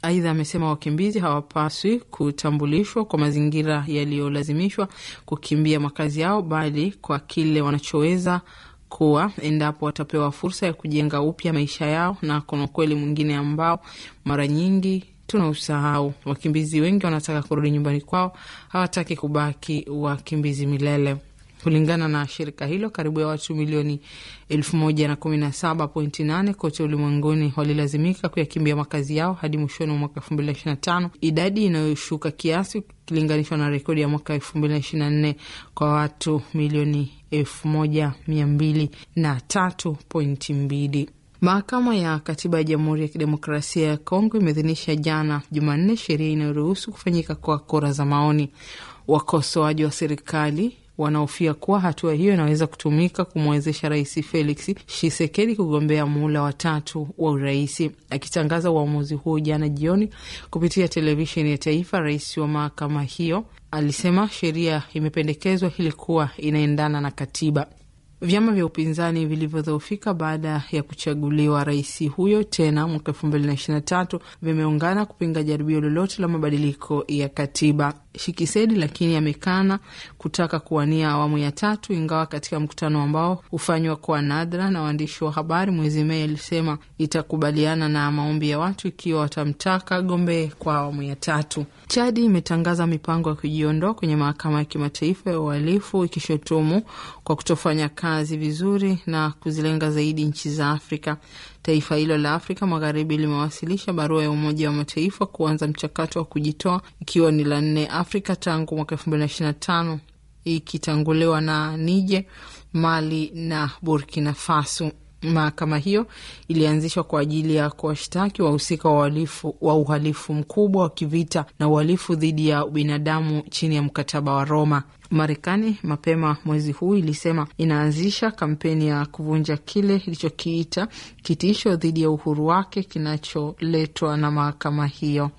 Aidha, amesema wakimbizi hawapaswi kutambulishwa kwa mazingira yaliyolazimishwa kukimbia makazi yao, bali kwa kile wanachoweza kuwa endapo watapewa fursa ya kujenga upya maisha yao. Na kuna ukweli mwingine ambao mara nyingi tunausahau. Wakimbizi wengi wanataka kurudi nyumbani kwao, hawataki kubaki wakimbizi milele. Kulingana na shirika hilo, karibu ya watu milioni elfu moja na kumi na saba pointi nane kote ulimwenguni walilazimika kuyakimbia makazi yao hadi mwishoni mwa mwaka elfu mbili na ishirini na tano, idadi inayoshuka kiasi ukilinganishwa na rekodi ya mwaka elfu mbili na ishirini na nne kwa watu milioni elfu moja mia mbili na tatu pointi mbili. Mahakama ya Katiba ya Jamhuri ya Kidemokrasia ya Kongo imeidhinisha jana Jumanne sheria inayoruhusu kufanyika kwa kura za maoni. Wakosoaji wa serikali wanahofia kuwa hatua hiyo inaweza kutumika kumwezesha Rais Felix Tshisekedi kugombea muhula wa tatu wa uraisi. Akitangaza uamuzi huo jana jioni kupitia televisheni ya taifa, rais wa mahakama hiyo alisema sheria imependekezwa ili kuwa inaendana na katiba. Vyama vya upinzani vilivyodhoofika baada ya kuchaguliwa rais huyo tena mwaka elfu mbili na ishirini na tatu vimeungana kupinga jaribio lolote la mabadiliko ya katiba. Shikisedi lakini amekana kutaka kuwania awamu ya tatu, ingawa katika mkutano ambao hufanywa kwa nadra na waandishi wa habari mwezi Mei alisema itakubaliana na maombi ya watu ikiwa watamtaka gombee kwa awamu ya tatu. Chadi imetangaza mipango ya kujiondoa kwenye mahakama ya kimataifa ya uhalifu ikishutumu kwa kutofanya kazi vizuri na kuzilenga zaidi nchi za Afrika. Taifa hilo la Afrika Magharibi limewasilisha barua ya Umoja wa Mataifa kuanza mchakato wa kujitoa ikiwa ni la nne Afrika tangu mwaka elfu mbili na ishirini na tano ikitanguliwa na Niger, Mali na Burkina Faso. Mahakama hiyo ilianzishwa kwa ajili ya kuwashtaki wahusika wa uhalifu wa uhalifu mkubwa wa kivita na uhalifu dhidi ya ubinadamu chini ya mkataba wa Roma. Marekani mapema mwezi huu ilisema inaanzisha kampeni ya kuvunja kile ilichokiita kitisho dhidi ya uhuru wake kinacholetwa na mahakama hiyo.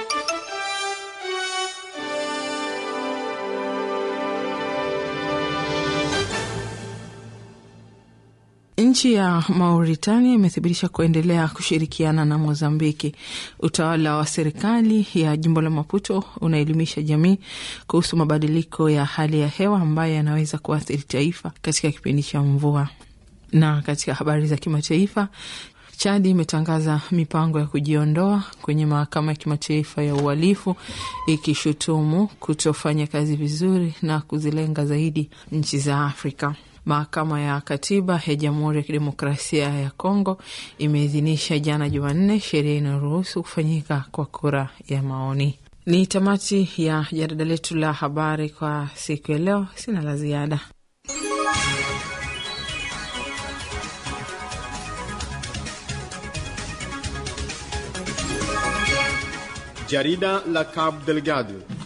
Nchi ya Mauritania imethibitisha kuendelea kushirikiana na Mozambiki. Utawala wa serikali ya jimbo la Maputo unaelimisha jamii kuhusu mabadiliko ya hali ya hewa ambayo yanaweza kuathiri taifa katika kipindi cha mvua. Na katika habari za kimataifa, Chadi imetangaza mipango ya kujiondoa kwenye mahakama ya kimataifa ya uhalifu ikishutumu kutofanya kazi vizuri na kuzilenga zaidi nchi za Afrika. Mahakama ya Katiba ya Jamhuri ya Kidemokrasia ya Kongo imeidhinisha jana Jumanne sheria inayoruhusu kufanyika kwa kura ya maoni. Ni tamati ya jarida letu la habari kwa siku ya leo. Sina la ziada. Jarida la Cabo Delgado